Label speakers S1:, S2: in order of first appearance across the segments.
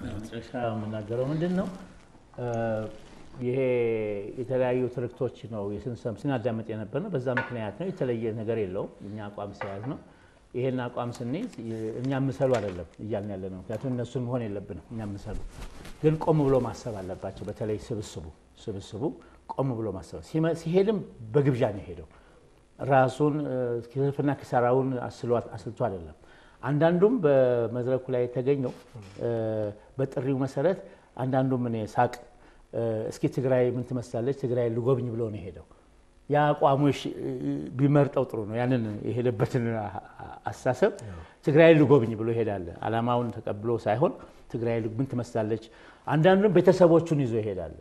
S1: መጨረሻ የምናገረው ምንድን ነው? ይሄ የተለያዩ ትርክቶች ነው የስንሰም ስናዳመጥ የነበር ነው። በዛ ምክንያት ነው። የተለየ ነገር የለውም። እኛ አቋም ሲያዝ ነው። ይሄን አቋም ስንይዝ እኛ ምሰሉ አይደለም እያልን ያለ ነው። ምክንያቱም እነሱን መሆን የለብንም። እኛ ምሰሉ ግን ቆም ብሎ ማሰብ አለባቸው። በተለይ ስብስቡ ስብስቡ ቆም ብሎ ማሰብ ሲሄድም በግብዣ ነው የሄደው። ራሱን ትርፍና ኪሳራውን አስልቶ አይደለም። አንዳንዱም በመድረኩ ላይ የተገኘው በጥሪው መሰረት አንዳንዱም እኔ ሳቅ እስኪ ትግራይ ምን ትመስላለች ትግራይ ልጎብኝ ብሎ ነው የሄደው። ያ አቋሙ ቢመርጠው ጥሩ ነው። ያንን የሄደበትን አስተሳሰብ ትግራይ ልጎብኝ ብሎ ይሄዳል። አላማውን ተቀብሎ ሳይሆን ትግራይ ምን ትመስላለች። አንዳንዱም ቤተሰቦቹን ይዞ ይሄዳል።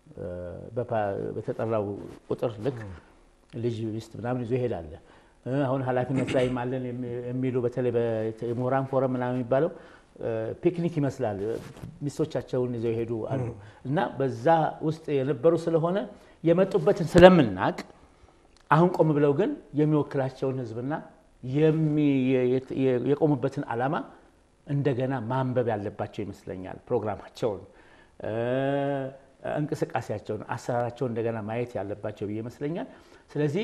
S1: በተጠራው ቁጥር ልክ ልጅ ሚስት ምናምን ይዞ ይሄዳል። አሁን ኃላፊነት ላይ አለን የሚሉ በተለይ የምሁራን ፎረም ምናምን የሚባለው ፒክኒክ ይመስላል። ሚስቶቻቸውን ይዘው ይሄዱ አሉ እና በዛ ውስጥ የነበሩ ስለሆነ የመጡበትን ስለምናቅ አሁን ቆም ብለው ግን የሚወክላቸውን ሕዝብና የቆሙበትን ዓላማ እንደገና ማንበብ ያለባቸው ይመስለኛል። ፕሮግራማቸውን፣ እንቅስቃሴያቸውን፣ አሰራራቸውን እንደገና ማየት ያለባቸው ብዬ ይመስለኛል። ስለዚህ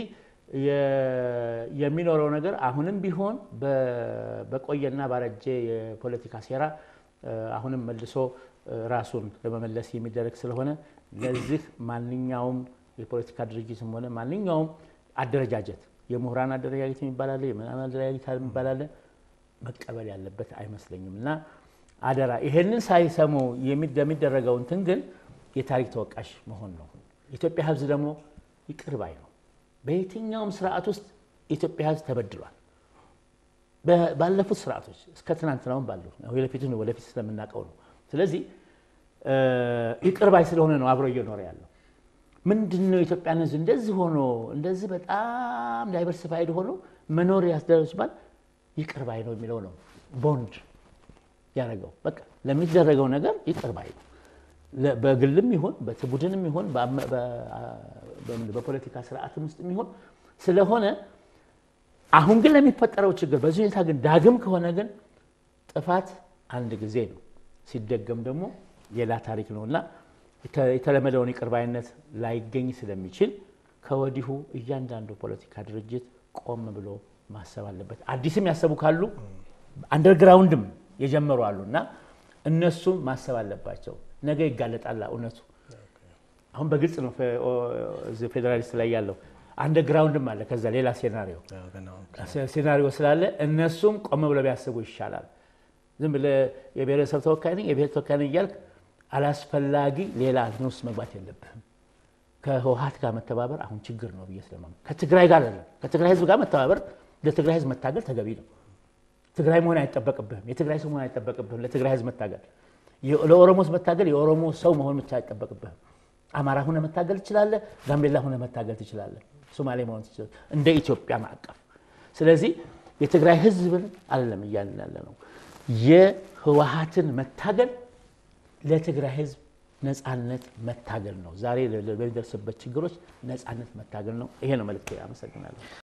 S1: የሚኖረው ነገር አሁንም ቢሆን በቆየና ባረጀ የፖለቲካ ሴራ አሁንም መልሶ ራሱን ለመመለስ የሚደረግ ስለሆነ ለዚህ ማንኛውም የፖለቲካ ድርጅትም ሆነ ማንኛውም አደረጃጀት የምሁራን አደረጃጀት የሚባላለ የምናምን አደረጃጀት የሚባላለ መቀበል ያለበት አይመስለኝም እና አደራ ይሄንን ሳይሰሙ የሚደረገው እንትን ግን የታሪክ ተወቃሽ መሆን ነው። የኢትዮጵያ ሕዝብ ደግሞ ይቅር ባይ ነው። በየትኛውም ስርዓት ውስጥ የኢትዮጵያ ሕዝብ ተበድሏል። ባለፉት ስርዓቶች እስከ ትናንትናውም ባሉ ወደፊት ወደፊት ስለምናውቀው ነው። ስለዚህ ይቅር ባይ ስለሆነ ነው አብሮ እየኖረ ያለው። ምንድን ነው የኢትዮጵያን ሕዝብ እንደዚህ ሆኖ እንደዚህ በጣም ዳይቨርሲፋይድ ሆኖ መኖር ያስደረስባል ይቅር ባይ ነው የሚለው ነው ቦንድ ያደረገው። በቃ ለሚደረገው ነገር ይቅር ባይ ነው። በግልም ይሁን በቡድንም ይሁን በፖለቲካ ስርዓትም ውስጥ ይሁን ስለሆነ አሁን ግን ለሚፈጠረው ችግር በዚህ ሁኔታ ግን ዳግም ከሆነ ግን ጥፋት አንድ ጊዜ ነው፣ ሲደገም ደግሞ ሌላ ታሪክ ነው እና የተለመደውን ይቅር ባይነት ላይገኝ ስለሚችል ከወዲሁ እያንዳንዱ ፖለቲካ ድርጅት ቆም ብሎ ማሰብ አለበት። አዲስም ያሰቡ ካሉ አንደርግራውንድም የጀመሩ አሉ እና እነሱም ማሰብ አለባቸው። ነገ ይጋለጣል እውነቱ። አሁን በግልጽ ነው ፌዴራሊስት ላይ ያለው አንደርግራውንድም አለ። ከዛ ሌላ ሴናሪዮ ሴናሪዮ ስላለ እነሱም ቆም ብለው ቢያስቡ ይሻላል። ዝም ብለህ የብሔረሰብ ተወካይ ነኝ የብሔር ተወካይ ነኝ እያልክ አላስፈላጊ ሌላ ውስጥ መግባት የለብህም። ከህወሓት ጋር መተባበር አሁን ችግር ነው ብዬ ስለማ ከትግራይ ጋር አይደለም ከትግራይ ህዝብ ጋር መተባበር ለትግራይ ህዝብ መታገል ተገቢ ነው። ትግራይ መሆን አይጠበቅብህም። የትግራይ ሰው መሆን አይጠበቅብህም። ለትግራይ ህዝብ መታገል ለኦሮሞ መታገል የኦሮሞ ሰው መሆን ብቻ አይጠበቅብህም። አማራ ሁነ መታገል ትችላለህ። ጋምቤላ ሁነ መታገል ትችላለህ። ሶማሌ መሆን ትችላለህ፣ እንደ ኢትዮጵያ ማዕቀፍ። ስለዚህ የትግራይ ህዝብን አለም እያልን ያለ ነው የህወሓትን መታገል ለትግራይ ህዝብ ነፃነት መታገል ነው። ዛሬ በሚደርስበት ችግሮች ነፃነት መታገል ነው። ይሄ ነው መልዕክቴ። አመሰግናለሁ።